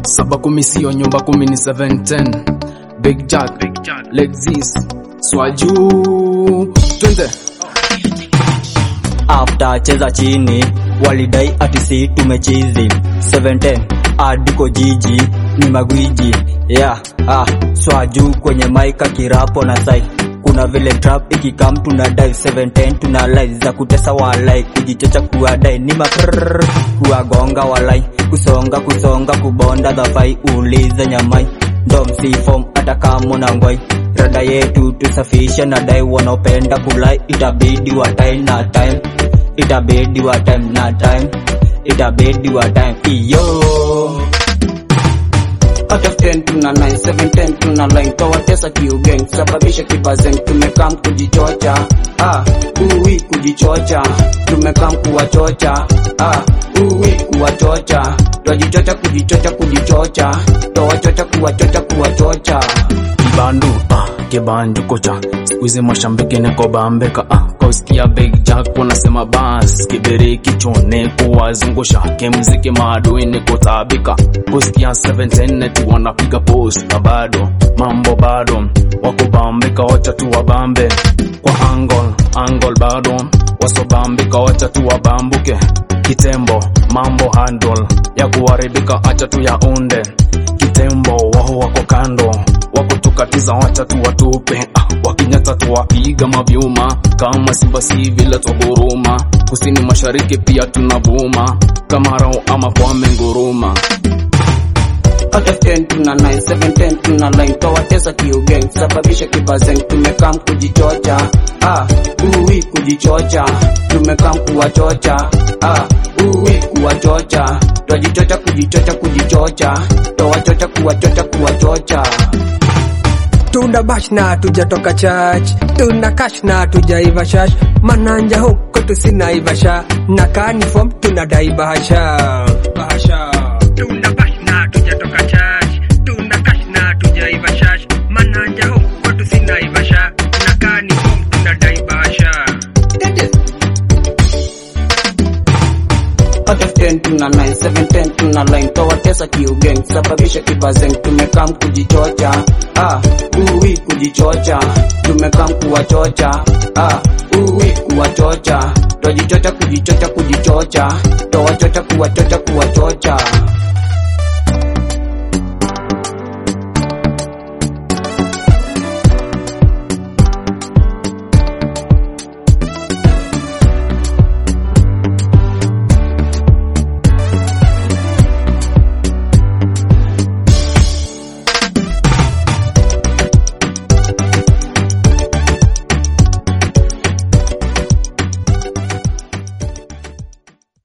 saba kumi sio nyumba kumi ni 710 Big Jack, Lexus, Swaju, twende after cheza chini walidai ati si tumechizi 710 adiko jiji ni magwiji yeah, ah, swaju kwenye maika kirapo na sai kuna vile trap ikikam tuna dive 710 tuna live za kutesa walai kujichocha kuwadai ni maprrr kuwagonga walai kusonga kusonga kubonda dhafai ulize nyamai ndo msifom hata kama na ngwai rada yetu tusafishe na dai wanaopenda kulai itabidi wa time na time itabidi wa time na time itabidi wa time iyo Out of 10 tuna 9, 7 10 tuna line Tawatesa kiugeng, sababisha kibazeng Tumekam kujichocha, ah, uwi kujichocha Tumekam kuwachocha, ah, uwi kuwachocha Twajichocha kujichocha kujichocha Tawachocha kuwachocha kuwachocha kibandu ah, kibandu kocha sikuizi mashambiki niko bambeka ah, kausikia Big Jack wanasema bas kibiri kichone kuwazungusha kimziki maadui niko tabika kusikia 710 neti wanapiga post na bado mambo bado wako bambika wacha tu wabambe kwa angle angle bado wasobambika wacha tu wabambuke kitembo mambo handle ya kuharibika acha tu ya unde kitembo wao wako kando wako tukatiza wacha tu watupe ah, wakinyata tuwapiga mavyuma kama simba si vile twaguruma kusini mashariki pia tunavuma kama rao ama kwame nguruma Out of 10 tuna 9, 7 10 tuna line Tawatesa kiugeng, sababisha kibazeng Tumekam kujichocha, ah, uwi kujichocha Tumekam kuwachocha, ah, uwi kuwachocha Twajichocha kujichocha kujichocha Tawachocha kuwachocha kuwachocha tuna bash na tujatoka church tuna cash na tujaiva shash mananja huko tusinaivasha na kanifom tunadai bahasha bahasha tuna bash na tujatoka church tuna cash na tujaiva shash mananja huko tusinaivasha na kanifom tunadai bahasha Out of 10 tuna 9, 7 10 tuna line Tawatesa kiugeng, sababisha kibazeng Tumekam kujichocha, ah, uwi kujichocha Tumekam kuwachocha, ah, uwi kuwachocha Twajichocha kujichocha kujichocha Tawachocha kuwachocha kuwachocha